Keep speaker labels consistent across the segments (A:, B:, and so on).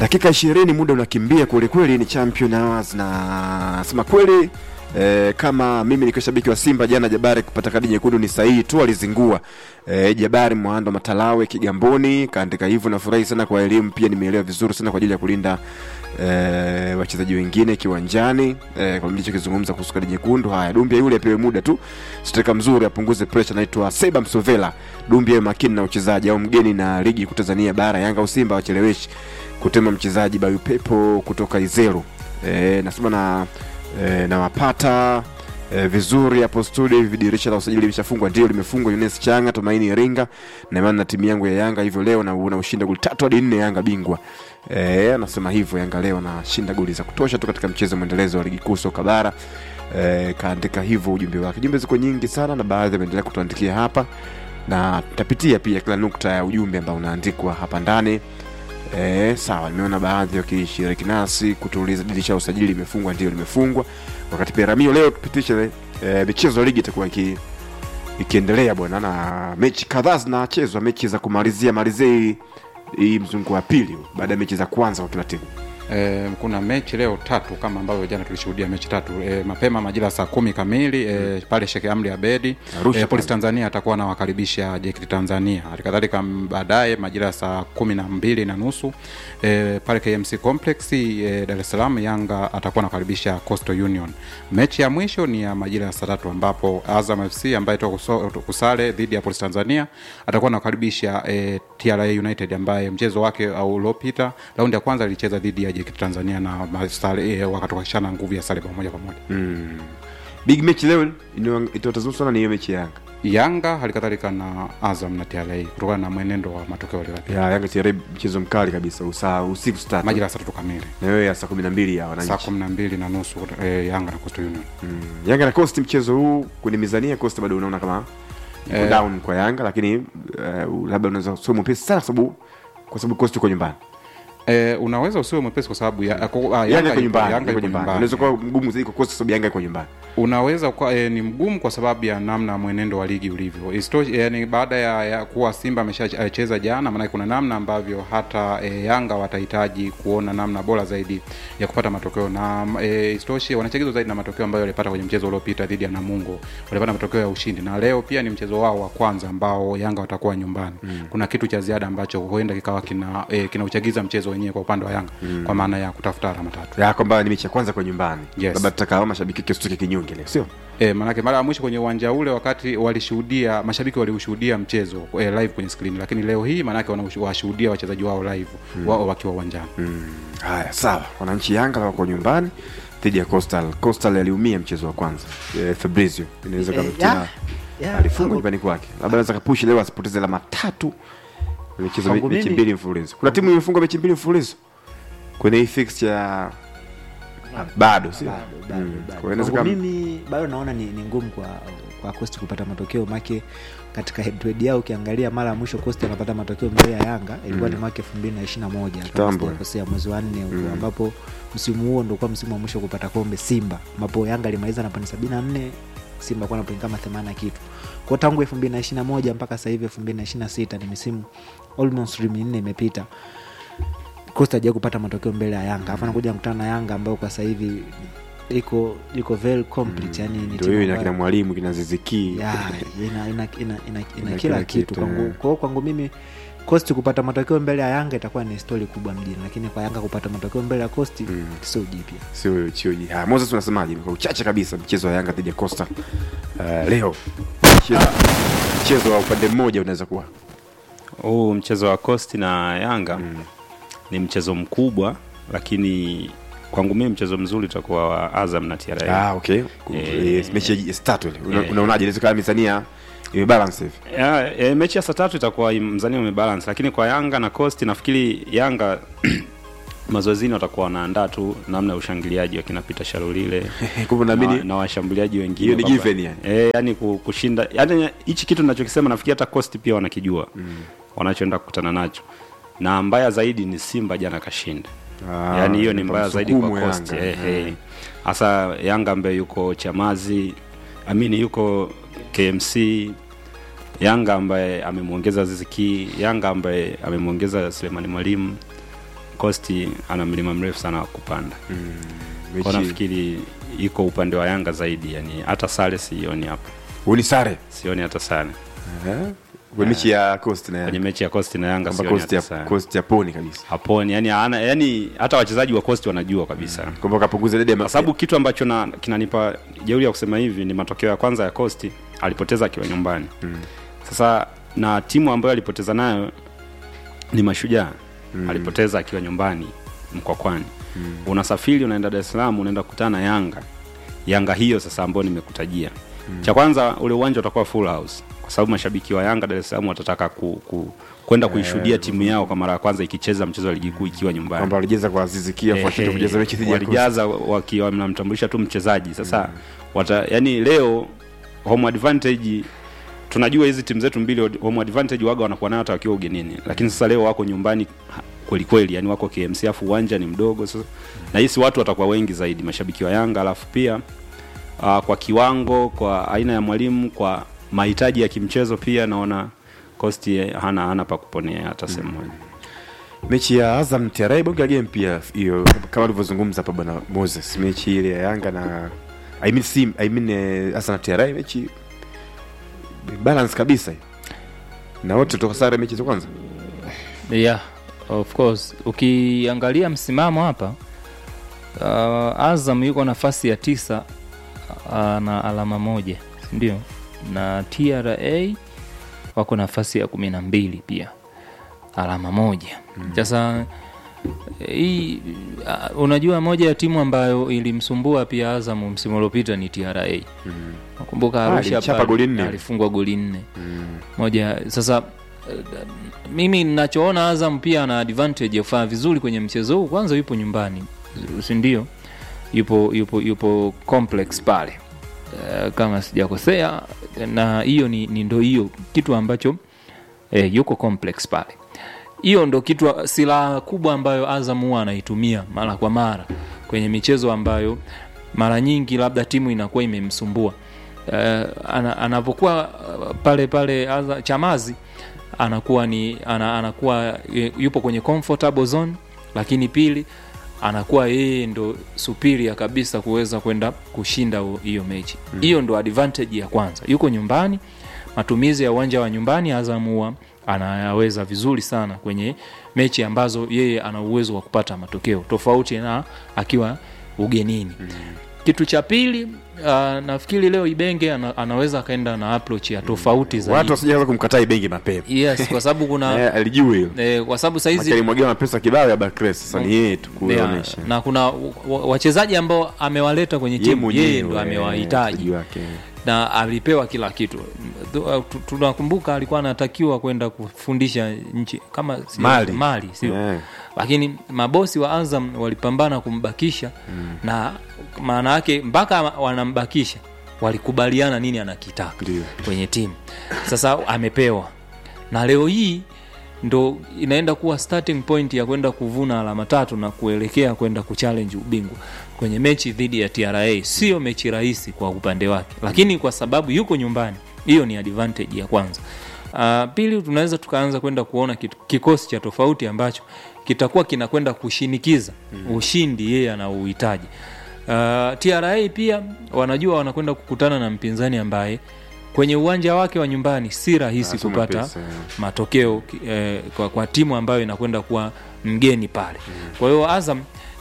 A: dakika ishirini muda unakimbia kwelikweli ni champion hours na sema kweli E, kama mimi nikiwa shabiki wa Simba jana Jabari kupata kadi nyekundu ni sahihi tu, alizingua e, Jabari Mwando Matalawe Kigamboni kaandika hivyo. Nafurahi sana kwa elimu, pia nimeelewa vizuri sana kwa ajili ya kulinda e, wachezaji wengine kiwanjani e, kwa nilichokizungumza kuhusu kadi nyekundu. Haya, Dumbia yule apewe muda tu, steka mzuri, apunguze pressure. Naitwa Seba Msovela. Dumbia makini na uchezaji au mgeni na ligi kuu Tanzania bara, Yanga au Simba wacheleweshi kutema mchezaji Bayu Pepo kutoka Izero. E, nasema na e, nawapata e, vizuri hapo studio. Hivi dirisha la usajili limeshafungwa? Ndio, limefungwa. Yunes Changa, Tumaini Iringa na imani na timu yangu ya Yanga hivyo leo na una ushinda goli tatu hadi nne, Yanga bingwa. E, anasema hivyo Yanga leo nashinda goli za kutosha tu katika mchezo mwendelezo wa ligi kuu soka bara. E, kaandika hivyo ujumbe wake. Jumbe ziko nyingi sana na baadhi wameendelea kutuandikia hapa na tapitia pia kila nukta ya ujumbe ambao unaandikwa hapa ndani. E, sawa, nimeona baadhi wakishiriki nasi kutuuliza dirisha la usajili limefungwa. Ndio, limefungwa. Wakati pia Ramio leo tupitishe e, michezo ya ligi itakuwa iki, ikiendelea bwana, na mechi kadhaa zinachezwa, mechi za kumalizia malizia hii hii mzungu wa pili baada ya mechi za kwanza kwa kila timu.
B: E, kuna mechi leo tatu kama ambavyo jana tulishuhudia mechi tatu e, mapema majira saa kumi kamili e, pale Sheikh Amri Abedi
A: Arusha
B: e, Polisi
A: pale.
B: Tanzania atakuwa anawakaribisha JKT Tanzania. Halikadhalika m- baadaye majira saa kumi na mbili na nusu e, pale KMC Complex e, Dar es Salaam Yanga atakuwa anakaribisha Coastal Union. Mechi ya mwisho ni ya majira ya saa tatu ambapo Azam FC ambaye toka kuso- kusale dhidi ya Polisi Tanzania atakuwa anakaribisha e, TRA United ambaye mchezo wake au uliopita raundi ya kwanza alicheza dhidi ya JKT Tanzania na masare, e, wakatokashana nguvu ya sare pamoja pamoja.
A: Mm. Big match leo itawatazama sana ni hiyo mechi ya Yanga.
B: Yanga halikadhalika na Azam na TRA kutokana na mwenendo wa matokeo waliopiga
A: Ya Yanga TRA mchezo mkali kabisa usaa usiku saa tatu.
B: majira ya saa tatu kamili
A: Na wewe ya saa 12 ya
B: saa
A: wananchi.
B: kumi na mbili na nusu e, Yanga na Coastal Union.
A: Mm. Yanga na Coast mchezo huu kwenye mizania Coast bado unaona kama iko
B: Eh.
A: down kwa Yanga lakini uh, labda unaweza sio mwepesi sana kwa sababu kwa sababu Coast uko nyumbani.
B: E, unaweza usiwe mwepesi kwa sababu ya, kwa, ah,
A: Yanga iko
B: yuko-
A: nyumbani,
B: Yanga
A: iko
B: yuko
A: nyumbani.
B: nyumbani.
A: Unaweza kuwa mgumu zaidi kwa Coast kwa sababu Yanga iko nyumbani.
B: unaweza kuwa e, ni mgumu kwa sababu ya namna mwenendo wa ligi ulivyo. Isitoshe, yani baada ya, ya kuwa Simba ameshacheza jana, maana kuna namna ambavyo hata e, Yanga watahitaji kuona namna bora zaidi ya kupata matokeo na e, isitoshe wanachagizwa zaidi na matokeo ambayo walipata kwenye mchezo uliopita dhidi ya Namungo, walipata matokeo ya ushindi, na leo pia ni mchezo wao wa kwanza ambao Yanga watakuwa nyumbani. Mm. Kuna kitu cha ziada ambacho huenda kikawa kina e, kinauchagiza mchezo wenyewe kwa upande wa Yanga mm. kwa maana ya kutafuta alama tatu.
A: Ya kwamba ni mechi ya kwanza kwa nyumbani.
B: Yes.
A: Labda tutaka mashabiki kesho kinyonge leo, sio?
B: E, manake mara ya mwisho kwenye uwanja ule wakati walishuhudia mashabiki waliushuhudia mchezo e, live kwenye screen, lakini leo hii manake wanawashuhudia wachezaji wao live mm. wao wakiwa uwanjani
A: Mm. Haya, sawa. Wananchi Yanga wako nyumbani dhidi ya Coastal. Coastal aliumia mchezo wa kwanza. E, Fabrizio inaweza
C: Eh,
A: kama
C: ya, ya,
A: alifungwa
C: kwangu-
A: nyumbani kwake. Labda anaweza kapushi leo asipoteze alama tatu. Amecheza
C: Kwangu
A: mechi
C: mimi-
A: mbili mfululizo. Kuna timu imefungwa mechi mbili mfululizo kwenye hii fixture ya bado sio?
C: bado, bado,
A: Mm.
C: bado.
A: Kwa hiyo inaweza
C: Kwangu
A: kama
C: mimi bado naona ni, ni ngumu kwa kwa Coast kupata matokeo make katika head to head yao ukiangalia mara ya mwisho Coast anapata matokeo mbele ya Yanga ilikuwa ni mwaka 2021 kama
A: Kitambo.
C: sijakosea mwezi wa 4 huko
A: Mm.
C: ambapo msimu huo ndio kwa msimu wa mwisho kupata kombe Simba ambapo Yanga alimaliza na pointi 74 Simba kwa na pointi kama 80 kitu. Kwa tangu 2021 mpaka sasa hivi 2026 ni misimu almost minne imepita. Costa hajawahi kupata matokeo mbele ya Yanga. Alafu anakuja kukutana na Yanga ambayo kwa sasa hivi iko iko very complete, yani ni
A: ndio
C: timu
A: hiyo ina
C: ambayo-
A: kina mwalimu kina Ziziki.
C: ya, ina, ina, ina, ina, ina,
A: Ina
C: kila
A: kila
C: kitu
A: kitu,
C: kwangu.
A: eh.
C: Kwa hiyo kwangu mimi Coast kupata matokeo mbele ya Yanga itakuwa ni stori kubwa mjini, lakini kwa Yanga kupata matokeo mbele ya Coast
A: Mm.
C: sio jipya.
A: Sio chioji. Haya, Moses unasemaje? Kwa uchache kabisa mchezo wa Yanga dhidi ya Coastal. Uh, leo mchezo mchezo wa upande mmoja unaweza kuwa
D: huu mchezo wa Coast na Yanga ni mchezo mkubwa, lakini kwangu mimi mchezo mzuri utakuwa wa Azam na TRA.
A: Ah, okay.
D: Eh,
A: Eh, mechi ya start ile. Una-
D: eh.
A: Unaonaje? Inaweza kama mizania imebalance hivi.
D: Ya, e, mechi ya saa tatu itakuwa mzani umebalance, lakini kwa Yanga na Coast nafikiri Yanga mazoezini watakuwa wanaandaa tu namna ya ushangiliaji wakina Peter Sharulile
A: Kwa hivyo
D: na,
A: naamini
D: na washambuliaji wengine
A: hiyo ni
D: kwamba-
A: given yani.
D: Eh, yani ku- kushinda yani hichi kitu ninachokisema nafikiri hata Coast pia wanakijua wanachoenda kukutana nacho, na mbaya zaidi ni Simba jana kashinda
A: Ah,
D: yaani hiyo ni
A: kwa
D: mbaya zaidi kwa
A: msukumo
D: Coast
A: Yanga.
D: eh, eh. hasa Yanga ambaye yuko Chamazi amini yuko KMC Yanga ambaye amemwongeza Ziziki Yanga ambaye amemwongeza Selemani Mwalimu Costi ana mlima mrefu sana wa kupanda
A: Mechi-
D: kwa nafikiri iko upande wa Yanga zaidi, yani hata sare sioni hapa,
A: Huu ni sare
D: sioni hata sare
A: Eh? Kwa mechi ya Coast na
D: kwenye
A: Yanga.
D: mechi ya Costi na Yanga,
A: Kwamba
D: sioni
A: Coast
D: hata
A: ya
D: sare
A: Coast ya poni kabisa
D: haponi, yani ana, yani hata wachezaji wa Costi wanajua kabisa
A: kwamba kapunguza idadi ya
D: kwa sababu kitu ambacho na kinanipa jeuri ya kusema hivi ni matokeo ya kwanza ya Costi alipoteza akiwa nyumbani mm. Sasa na timu ambayo alipoteza nayo ni Mashujaa mm. alipoteza akiwa nyumbani Mkwakwani mm. unasafiri unaenda Dar es Salaam unaenda kukutana na Yanga Yanga hiyo sasa ambayo nimekutajia mm. cha kwanza ule uwanja utakuwa full house kwa sababu mashabiki wa Yanga Dar es Salaam watataka ku, ku, kwenda kuishuhudia timu yao kwa mara ya kwanza ikicheza mchezo wa ligi kuu ikiwa nyumbani
A: kwamba walijeza kwa Aziz Ki afu ashinde
D: Ehe,
A: kujaza mechi dhidi ya Coast.
D: walijaza wakiwa mnamtambulisha tu mchezaji sasa wata, yani leo home advantage tunajua hizi timu zetu mbili home advantage waga wanakuwa nayo hata wakiwa ugenini lakini sasa leo wako nyumbani ha- kweli kweli yani wako KMC afu uwanja ni mdogo sasa na hisi watu watakuwa wengi zaidi mashabiki wa Yanga alafu pia uh, kwa kiwango kwa aina ya mwalimu kwa mahitaji ya kimchezo pia naona Costi hana hana pa kuponea hata sehemu moja
A: mechi ya Azam TRA bonge la game pia hiyo kama alivyozungumza hapa bwana Moses mechi ile ya Yanga na I mean sim I mean eh, Azam na TRA mechi balance kabisa hiyo. na wote toka sare mechi za kwanza
E: yeah of course ukiangalia msimamo hapa uh, azam yuko nafasi ya tisa uh, na alama moja sindio na tra wako nafasi ya kumi na mbili pia alama moja sasa hii uh, unajua moja ya timu ambayo ilimsumbua pia azam msimu uliopita ni tra nakumbuka
A: Ah,
E: arusha
A: alichapa
E: pale,
A: goli nne.
E: alifungwa goli nne moja sasa eh, mimi ninachoona azam pia ana advantage ya kufanya vizuri kwenye mchezo huu kwanza yupo nyumbani sindio yupo yupo yupo complex pale Eh, kama sijakosea na hiyo ni, ni ndo hiyo kitu ambacho eh, yuko complex pale hiyo ndo kitu silaha kubwa ambayo azam huwa anaitumia mara kwa mara kwenye michezo ambayo mara nyingi labda timu inakuwa imemsumbua uh, ana, anapokuwa uh, pale pale Aza, chamazi anakuwa ni ana, anakuwa e, yupo kwenye comfortable zone lakini pili anakuwa yeye ndo superior kabisa kuweza kwenda kushinda hu- hiyo mechi hiyo ndo advantage ya kwanza yuko nyumbani matumizi ya uwanja wa nyumbani azam huwa anayaweza vizuri sana kwenye mechi ambazo yeye ana uwezo wa kupata matokeo tofauti na akiwa ugenini kitu cha pili uh, nafikiri leo ibenge ana, anaweza akaenda na approach ya tofauti
A: watu
E: zaidi
A: wasijaanza kumkataa Ibenge mapema
E: yes kwa sababu kuna
A: eh, alijua hilo
E: eh, kwa sababu saizi
A: alimwagia mapesa kibao ya Barclays sasa ni yeye tu
E: Yeah,
A: kuonyesha
E: na kuna wa- wa- wachezaji ambao amewaleta kwenye
A: Yeye
E: timu
A: mwenyewe,
E: yeye ndo
A: eh,
E: amewahitaji
A: mchezaji wake.
E: na alipewa kila kitu Tu- uh, tu- tunakumbuka alikuwa anatakiwa kwenda kufundisha nchi kama si-
A: Mali.
E: mali sio
A: Yeah.
E: lakini mabosi wa azam walipambana kumbakisha mm. na maana yake mpaka wanambakisha walikubaliana nini anakitaka
A: Ndio.
E: kwenye timu sasa amepewa na leo hii ndo inaenda kuwa starting point ya kwenda kuvuna alama tatu na kuelekea kwenda kuchallenge ubingwa kwenye mechi dhidi ya tra sio mechi rahisi kwa upande wake lakini kwa sababu yuko nyumbani hiyo ni advantage ya kwanza uh, pili tunaweza tukaanza kwenda kuona kitu, kikosi cha tofauti ambacho kitakuwa kinakwenda kushinikiza mm. ushindi yeye anauhitaji uh, tra pia wanajua wanakwenda kukutana na mpinzani ambaye kwenye uwanja wake wa nyumbani si rahisi
A: Ah, sio
E: kupata
A: mepesi, eh.
E: matokeo eh, kwa, kwa timu ambayo inakwenda kuwa mgeni pale kwa hiyo azam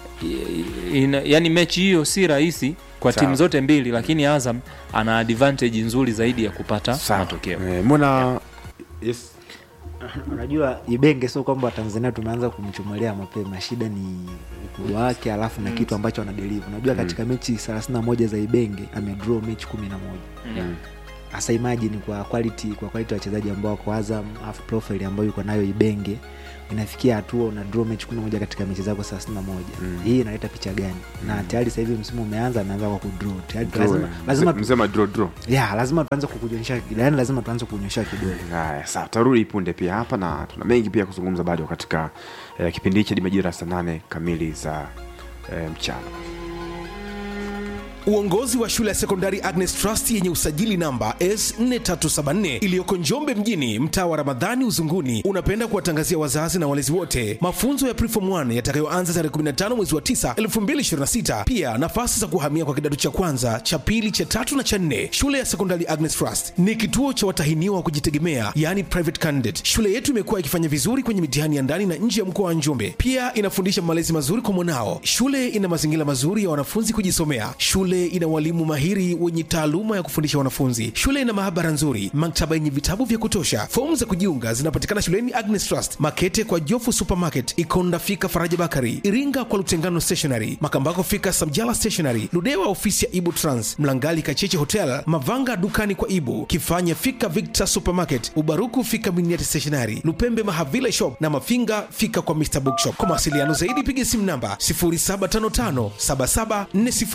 E: i- ina, yani mechi hiyo si rahisi kwa
A: Sawa.
E: timu zote mbili lakini azam ana advantage nzuri zaidi ya kupata
A: Sawa.
E: matokeo
A: Eh, mbona yes
C: unajua ibenge sio kwamba watanzania tumeanza kumchomolea mapema shida ni ukubwa wake alafu na kitu ambacho anadeliva unajua katika mechi 31 za ibenge amedraw mechi 11 hasa imagine kwa quality kwa quality ya wachezaji ambao wako azam alafu profile ambayo yuko nayo ibenge inafikia hatua una draw mechi 11 katika mechi zako 31 hii inaleta picha gani na tayari sasa hivi msimu umeanza ameanza kwa kudraw tayari lazima lazima tu-
A: msema draw draw
C: ya lazima tuanze kukuonyesha yani lazima tuanze kuonyesha kidole
A: haya sawa tarudi punde pia hapa na tuna mengi pia kuzungumza bado katika eh, kipindi hichi hadi majira ya saa nane kamili za eh, mchana
F: Uongozi wa shule ya sekondari Agnes Trust yenye usajili namba S4374 iliyoko Njombe mjini, mtaa wa Ramadhani Uzunguni, unapenda kuwatangazia wazazi na walezi wote mafunzo ya Preform 1 yatakayoanza tarehe 15 mwezi wa 9 2026. Pia nafasi za kuhamia kwa kidato cha kwanza, cha pili, cha tatu na cha nne. Shule ya sekondari Agnes Trust ni kituo cha watahiniwa wa kujitegemea, yani private candidate. Shule yetu imekuwa ikifanya vizuri kwenye mitihani ya ndani na nje ya mkoa wa Njombe. Pia inafundisha malezi mazuri kwa mwanao. Shule ina mazingira mazuri ya wanafunzi kujisomea. Shule ina walimu mahiri wenye taaluma ya kufundisha wanafunzi. Shule ina maabara nzuri, maktaba yenye vitabu vya kutosha. Fomu za kujiunga zinapatikana shuleni Agnes Trust, Makete kwa Jofu Supermarket, Ikonda fika Faraja Bakari, Iringa kwa Lutengano Stationery, Makambako fika Samjala Stationery, Ludewa ofisi ya Ibu Trans, Mlangali Kacheche Hotel, Mavanga dukani kwa Ibu, Kifanya fika Victor Supermarket, Ubaruku fika Miniati Stationery, Lupembe Mahavila Shop na Mafinga fika kwa Mr Bookshop. Kwa mawasiliano zaidi piga simu namba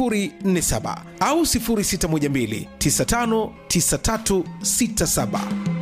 F: 0755774047 au 0612959367.